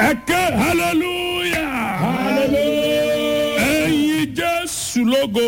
ẹ ké hallelujah Hallelujah. ẹyin jésù lógo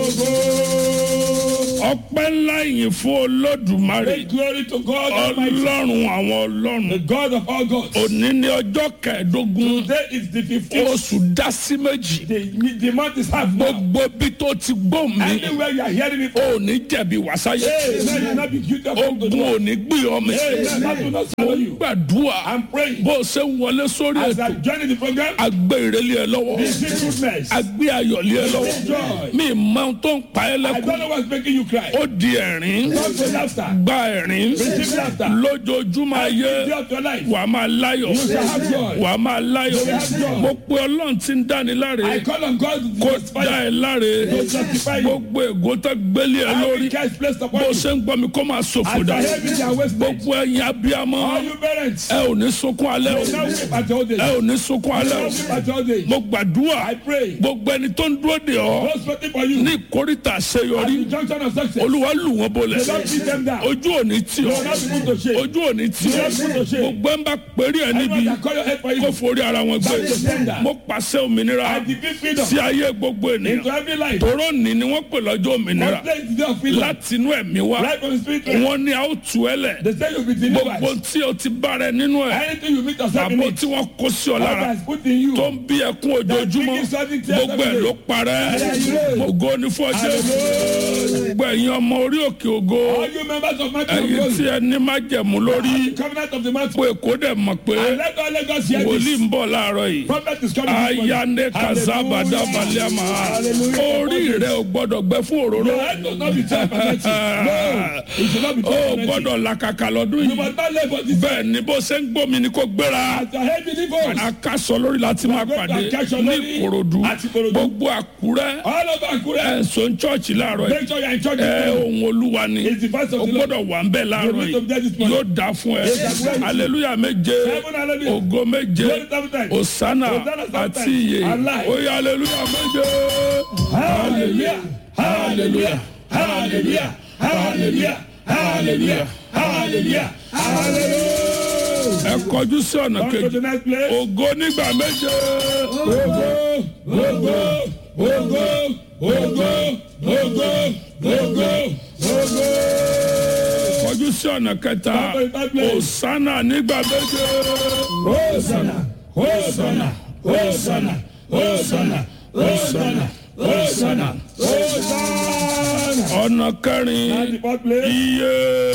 ọpẹ́ ńlá yìí fún olódùmarè Make glory to God Almighty, ọlọ́run àwọn the ọlọ́run God of all gods. òní ní ọjọ́ kẹẹ̀ẹ́dógún Today is the 15th. oṣù dásí méjì The, the month is half now. gbogbo bí tó ti gbó mi Anywhere you are hearing it from. òní jẹ̀bi wàsáyé Hey, man, you will not be guilty of wrong to ogun do. òní gbé ọmọ Hey, man, that will not swallow you. gbàdúrà I'm praying. bó o ṣe ń wọlé sórí As ètò I join in the program, agbé ìrẹ́lẹ̀ ẹ lọ́wọ́ receive goodness. agbé ayọ̀lẹ̀ ẹ lọ́wọ́ Joy. mi mọ ohun tó ń pa ẹ́ I lẹ́kùn don't know what's making you cry. ó di ẹ̀rín Come to laughter. gba ẹ̀rín Receive laughter. lójoojúmọ́ ayé Day of your life. wàá máa láyọ̀ shall have joy. wàá máa láyọ̀ You will have joy. mo pe ọlọ́run tí ń dáni láre I call on God to kó justify dá ẹ láre To justify you. gbogbo ègò tó gbélé ẹ lórí every curse placed upon bó you. ṣe ń gbọ́ mi kó máa ṣòfò As dà I hear me, their waste gbogbo ẹ̀yin abiyamọ All you parents, ẹ ò ní sunkún alẹ́ o now weep at your old age. ẹ ò ní sunkún alẹ́ Now o weep at your old age. mo gbàdúrà I pray. gbogbo ẹni tó ń dúró de ọ Those waiting for you. ní ìkórìtà At àṣeyọrí the junction of success. olúwa lù wọ́n bolẹ̀ Don't beat them down. ojú òní tì You ọ́ will not be put to shame. ojú òní tì ọ́ gbogbo ẹ̀ ń bá péré ẹ̀ níbi Anyone that call your head for kó you. forí ara wọn gbé That is tender. mo pàṣẹ òmìnira I decree freedom sí ayé gbogbo ènìyàn into every life. tòró ní ni wọ́n pè lọ́jọ́ òmìnira One place is day of freedom. láti inú ẹ̀mí wá Right from the spirit. realm. wọ́n ní a ó tù ẹ́ lẹ̀ They say you'll be gbogbo delivered. tí o ti bá rẹ nínú ẹ̀ Anything you meet yourself in àbò it. tí wọ́n kó sí ọ God lára has put in you. tó ń bí ẹkún ojoojúmọ́ gbogbo ẹ̀ ló parẹ́ ògo ní fún ọjọ́ gbogbo ẹ̀yin ọmọ orí òkè ògo All you members of my ẹ̀yin tí ẹ ní májẹ̀mú lórí covenant of the mountain. pé kó dẹ̀ mọ̀ pé And let all Lagos hear wòlíì this. ń bọ̀ láàárọ̀ yìí Prophet is coming. this morning. ayane kazabada baliama orí rẹ ò gbọ́dọ̀ gbẹ fún òróró Your head does not be ten percent. No, it should not be ó ten percent. gbọ́dọ̀ làkàkà lọ́dún You yìí must not live for this. bẹ́ẹ̀ ni bó ṣe ń gbómi ni kò gbéra As your head delivers. akásọ lórí láti máa pàdé ní ìkòròdú Àti Ìkòròdú. gbogbo àkúrẹ́ All over Akure. ẹ̀sùn chọ́ọ̀chì láàárọ̀ yìí Make sure you are in church. ẹ this ohun morning. olúwa ni It's the voice o of the Lord. gbọ́dọ̀ wà ń bẹ̀ láàárọ̀ You need to be there this yìí morning. yóò dá fún ẹ Yes, that's right. aleluya méje Seven hallelujah. ògo méje Glory seven times. osana Hosanna seven àti times. iye Allah. oye aleluya méje Hallelujah. Hallelujah. Hallelujah. Hallelujah. Hallelujah. Hallelujah. Hallelujah. ẹ kọjú sí ọ̀nà Come to kejì the next place. ògo nígbà méje Ogo, ogo, ogo, ogo, ogo, ogo, ogo. kọjú sí ọ̀nà kẹta Come to the third place. osana nígbà méje Hosanna, Hosanna, Hosanna, Hosanna, Hosanna, Hosanna, Hosanna. ọ̀nà kẹrin And the fourth place. iye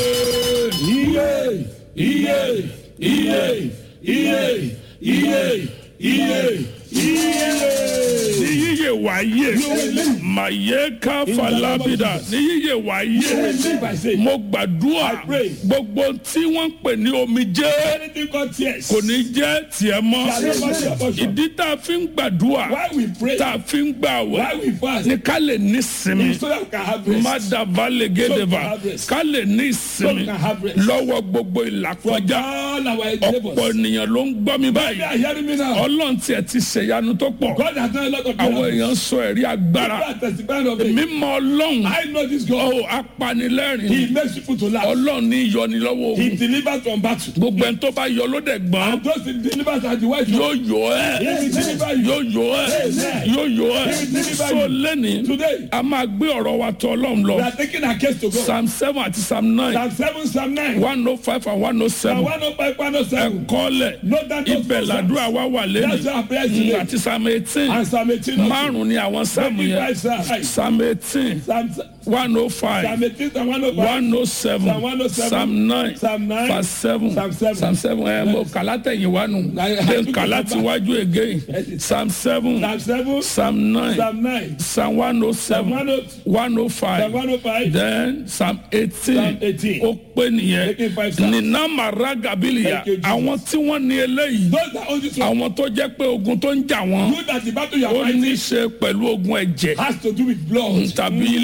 Iye, iye, iye, iye, iye, iye, iye. ní yíyẹ wáyé màyé káfa lábìdá ní yíyẹ wáyé Live by faith. mo gbàdúrà I pray. gbogbo tí wọ́n ń pè ní omijé Anything called tears. kò ní jẹ́ tiẹ̀ mọ́ Shall never be your portion. ìdí tá a fi ń gbàdúrà Why we pray, tá a fi ń gbà why wẹ̀ we fast, ní ká lè ní sinmi so that we can have rest. mádàbá lè gédèbà have rest. ká lè ní So we ìsinmi can have rest. lọ́wọ́ gbogbo ìlàkọjá All our ọ̀pọ̀ endeavors. ènìyàn ló ń gbọ́ mi They báyìí are hearing me now. ọlọ́run tiẹ̀ ti ṣèyanu tó pọ̀ God has done a lot of àwọn miracles. èèyàn sọ ẹ̀rí agbára God testifying of it. mímọ́ ọlọ́run I know this God. ó apanilẹ́rìn He makes people to laugh. ọlọ́run ní ìyọnilọ́wọ́ He ogun delivers from battle. gbogbo ẹni tó bá yọ ló dẹ̀ gbọ́n And those he delivers are the wise yóò ones. yọ ẹ́ He will deliver you. yóò yọ ẹ́ yóò yọ ẹ́ so lẹ́ni Today, a máa gbé ọ̀rọ̀ wa tọ̀ ọlọ́run we lọ are taking our case to God. psalm seven àti psalm nine Psalm 7, Psalm 9. one oh five and one oh Psalm seven 105, 107. ẹ̀kọ́lẹ̀ Note that those ibẹ̀ two làdúrà wa wà That's lẹ́nu our prayer today. àti psalm eighteen And Psalm 18. also. márùn ni àwọn sáàmù yẹn 25 Psalm- psalm eighteen Psalm one oh Psalm five 18, Psalm 105. one oh seven Psalm 107, psalm nine Psalm 9, verse seven Psalm 7. psalm seven ẹ mo kàlá tẹ̀yìn wá nù I- I then took kàlá it ti back. wájú again psalm seven Psalm 7, psalm nine Psalm 9, psalm one oh Psalm seven 102, one oh Psalm five 105, then psalm eighteen Psalm 18. ó pé nìyẹn Making five psalms. nínà màrá gabiliya Thank you, Jesus. àwọn tí wọ́n ní eléyìí Those that own this one, àwọn tó jẹ́ pé ogun tó ń jà wọ́n know that the battle you are ó ní í fighting ṣe pẹ̀lú ogun ẹ̀jẹ̀ has to do with blood. tàbí ilé bàbá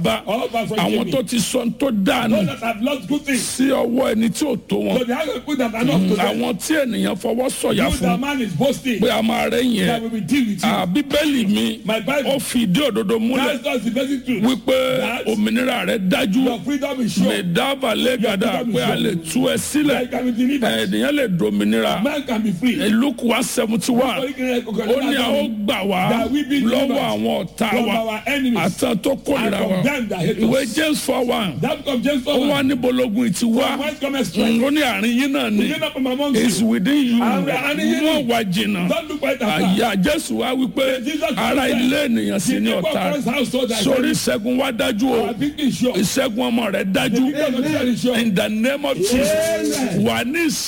bá All back from àwọn Jamie. tó ti sọ tó dànù Those that have lost good things. sí ọwọ́ ẹni tí ò tó wọn So they have a good that are not to them. àwọn tí ènìyàn fọwọ́ sọ̀yà You fún that man is boasting. pé a máa rẹ̀ yẹn That we will deal with you. Ah, bíbélì mi My Bible. ó fi ìdí òdodo múlẹ̀ That's just the basic truth. wípé That- òmìnira rẹ̀ dájú Your freedom is sure. lè dábàá lẹ́gàdà pé a lè tú ẹ sílẹ̀ Like can be delivered. ènìyàn lè dominira Man can be free. luke one seventy one ó ní a ó gbà wá That we be lọ́wọ́ delivered àwọn ọ̀tá from wa our enemies àtàn tó kórìíra and from wa them that hate ìwé us. james four one That comes James ó wá 4. níbo lógun ìtì wá Whence cometh strength? ó ní àárín yín náà ni Begin up from amongst is you. within you And we are àárín yín ni. wọ́n wá jìnnà Don't look right after. àyà jésù wá wípé Jesus ara said, ilé ènìyàn sì The ní people ọ̀tá of God's household are sórí ready. ìṣẹ́gun wá dájú o Our victory is sure. ìṣẹ́gun ọmọ rẹ̀ dájú The victory of God is sure. in the name of jesus Amen. wà ní